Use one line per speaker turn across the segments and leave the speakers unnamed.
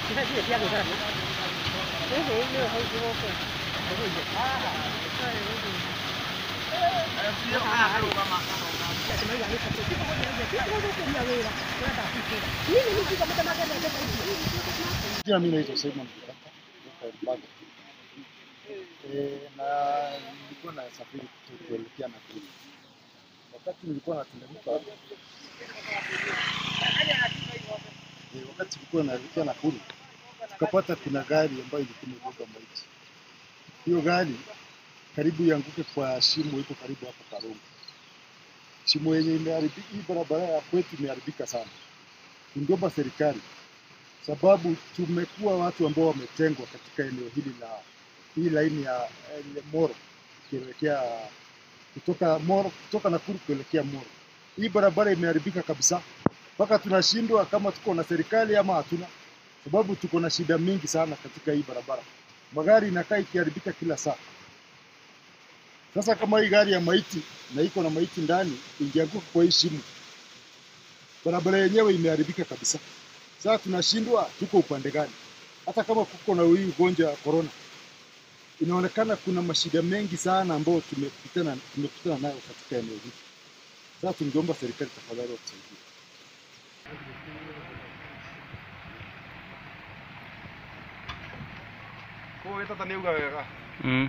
Jina mimi naitwa Simon Kitaka kutoka Elbago. Eh, na nilikuwa nasafiri kuelekea Nakuru. Wakati nilikuwa nateremka eh, wakati nilikuwa naelekea Nakuru tukapata kuna gari ambayo ilikuwa imebeba maiti. Hiyo gari karibu ianguke kwa shimo iko karibu hapo Karungu. Shimo yenye imeharibika, hii barabara ya kwetu imeharibika sana. Tungeomba serikali sababu tumekuwa watu ambao wametengwa katika eneo hili la hii laini ya eh, Moro kuelekea kutoka Moro kutoka Nakuru kuelekea Moro. Hii barabara imeharibika kabisa, mpaka tunashindwa kama tuko na serikali ama hatuna, sababu tuko na shida mingi sana katika hii barabara. Magari inakaa ikiharibika kila saa. Sasa kama hii gari ya maiti na iko na maiti ndani ingeanguka kwa hii shimo, barabara yenyewe imeharibika kabisa. Sasa tunashindwa tuko upande gani? Hata kama kuko na hii ugonjwa wa corona, inaonekana kuna mashida mengi sana ambayo tumekutana tumekutana nayo katika eneo hili. Sasa tungeomba serikali tafadhali watusaidie.
Koguo tata nĩ uga wega
Mm.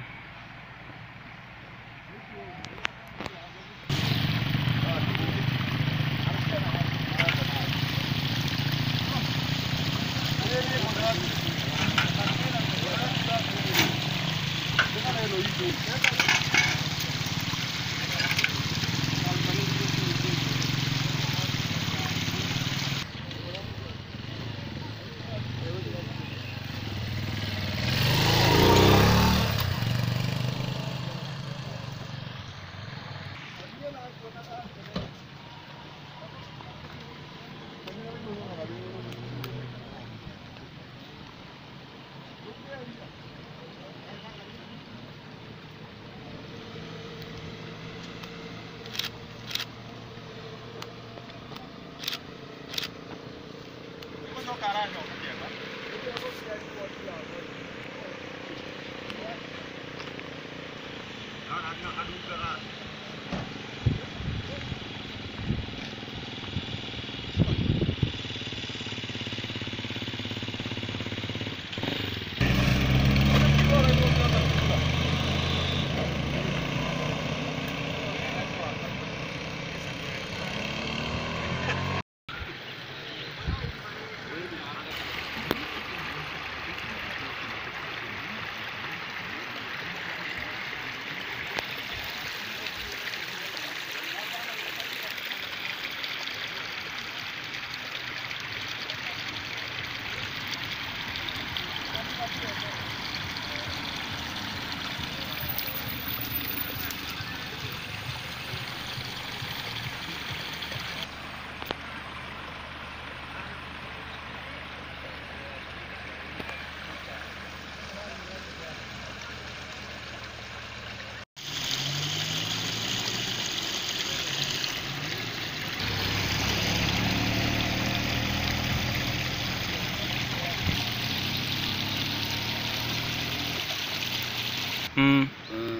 Mm.
Mm.